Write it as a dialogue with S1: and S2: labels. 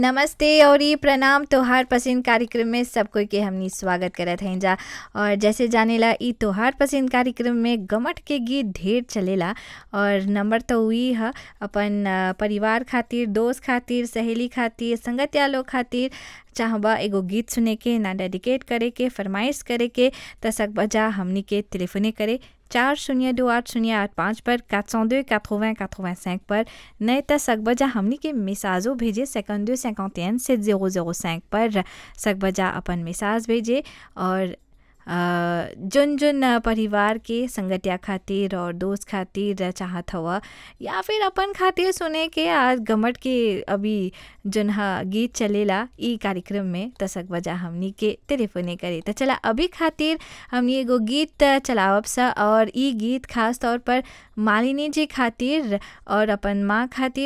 S1: नमस्ते और ई प्रणाम तोहार पसंद कार्यक्रम में सब कोई के हमनी स्वागत करत हई जा और जैसे जानेला ई तोहार पसंद कार्यक्रम में गमट के गीत ढेर चलेला और नंबर तो उही ह अपन अ, परिवार खातिर दोस्त खातिर सहेली खातिर संगतिया लोग खातिर चाहबा एगो गीत सुने के ना डेडिकेट करे के फरमाइश करे के त सकबजा हमनी के टेलीफोने करे चार शून्य दो आठ शून्य आठ पाँच पर 402 80 85 पर नहीं त सकबजा हमनी के मिसाजो भेजे सेकंडो सेकंड से जीरो जीरो cinq पर सकबजा अपन मिसाज भेजे और अ, जुन जुन अ, परिवार के संगतिया खातिर और दोस्त खातिर चाहत हवा या फिर अपन खातिर सुने के आज गमट के अभी जुन ह गीत चलेला ई कार्यक्रम में त सकबजा हमनी के टेलीफोने करे त चला अभी खातिर हमनी एगो गीत चलावब स और ई गीत खास तौर पर मालिनी जी खातिर और अपन माँ खातिर